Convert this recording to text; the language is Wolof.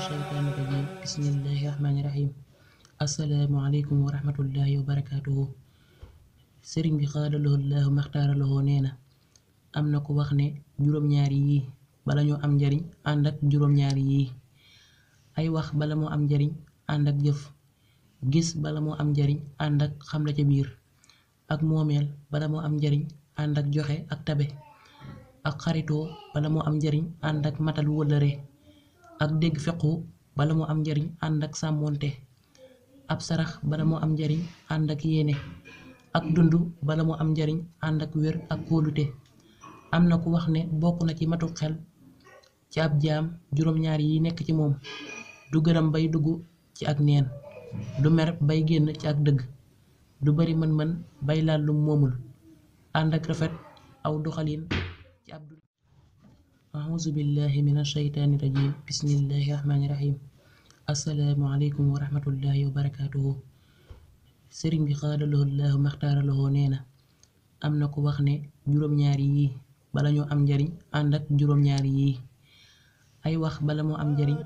shaytaani rajiim bismillahi rahmaani rahiim asalaamualeykum wa rahmatullahi wa barakaatuhu sëriñ bi xaadaloo laahu maxtaaraloo nee na am na ku wax ne juróom-ñaari yii bala ñoo am njariñ ànd ak juróom-ñaari yii ay wax bala moo am njariñ ànd ak jëf gis bala moo am njariñ ànd ak xam la ca biir ak moomeel bala moo am njariñ ànd ak joxe ak tabe ak xaritoo bala moo am njariñ ànd ak matal wëllëre ak dégg fequ bala moo am njariñ ànd ak sàmmoonte ab sarax bala moo am njariñ ànd ak yéene ak dund bala moo am njariñ ànd ak wér ak kóolute am na ku wax ne bokk na ci matu xel ci ab jaam juróom-ñaar yi nekk ci moom du gërëm bay dugg ci ak neen du mer bay génn ci ak dëgg du bari mën-mën bay laal lum moomul ànd ak rafet aw doxalin ci ab dund auzu billahi min ashaytaani rajim bismillahi rahmaani rahim asalaamu aleykum wa rahmatullahi wa barakaatuhu sëriñ bi xaadaloo laahu maxtaaraloo nee na am na ku wax ne juróom-ñaari yii bala ñoo am njariñ ànd ak juróom-ñaari yii ay wax bala moo am njariñ